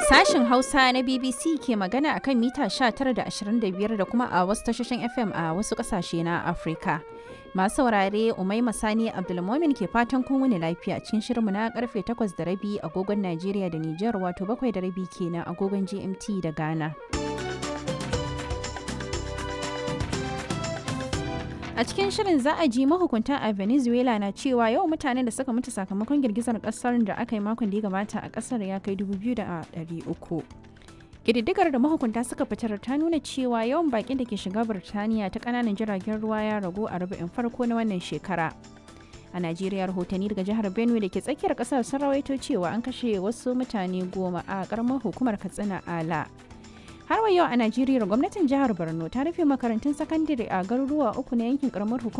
Sashen Hausa na BBC ke magana a kan mita 19.25 da kuma a wasu tashoshin FM a wasu ƙasashe na Afirka. Masu saurare Umaima Sani Abdulmomin ke fatan kun wuni lafiya cikin shirinmu na karfe 8 da rabi agogon Najeriya da Nijar wato 7 da rabi kenan agogon GMT da Ghana. A cikin shirin za a ji mahukunta a Venezuela na cewa yawan mutanen da suka mutu sakamakon girgizar kasar da aka yi makon da ya gabata a kasar ya kai 2,300. Ƙididdigar da mahukunta suka fitar ta nuna cewa yawan bakin da ke shiga Birtaniya ta ƙananan jiragen ruwa ya ragu a rubu'in farko na wannan shekara. A Najeriya rahotanni daga jihar Benue da ke tsakiyar ƙasar sun rawaito cewa an kashe wasu mutane goma a ƙaramar hukumar Katsina Ala. har wa yau a najeriya gwamnatin jihar borno ta rufe makarantun sakandare a garuruwa uku na yankin karamar hukumar